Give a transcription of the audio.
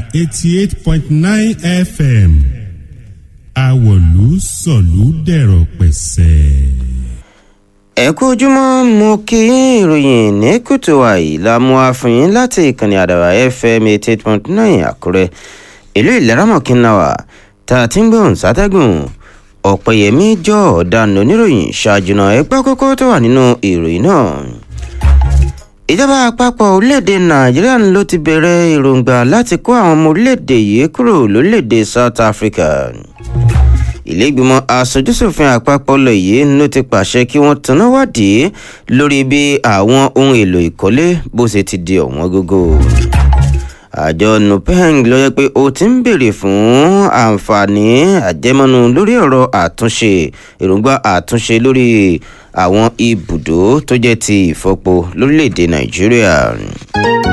eighty eight point nine fm àwọ̀lú sọ̀lú dẹ̀rọ̀ pẹ̀sẹ̀. ẹ kú ojúmọ́ mo kí ìròyìn ní kùtù àyè la mú wa fún yín láti ìkànnì àdàbà fm eighty eight point nine àkúrẹ́ ìlú ìlẹ́ràmọ̀kínnáwá tá a ti ń gbóhùn sátẹ́gùn ọ̀pẹ̀yẹmí jọ ọ̀daràn oníròyìn ṣáájú náà ẹgbẹ́ kókó tó wà nínú ìròyìn náà ìjọba àpapọ̀ orílẹ̀-èdè nàìjíríà ló ti bẹ̀rẹ̀ èròǹgbà láti kó àwọn ọmọ orílẹ̀-èdè yìí kúrò lórílẹ̀-èdè south africa ìlẹ́gbìmọ̀ aṣojúṣòfin àpapọ̀ lọ yìí ló ti pàṣẹ kí wọ́n tanná wádìí lórí bí àwọn ohun èlò ìkọ́lé bó ṣe ti di ọ̀wọ́n gógó àjọ nupeng ló yẹ pé ó ti ń béèrè fún àǹfààní àjẹmọ́nu lórí ọ̀rọ̀ àtúnṣe èròǹgbà àtúnṣe lórí àwọn ibùdó tó jẹ́ ti ìfọpo lórílẹ̀‐èdè nàìjíríà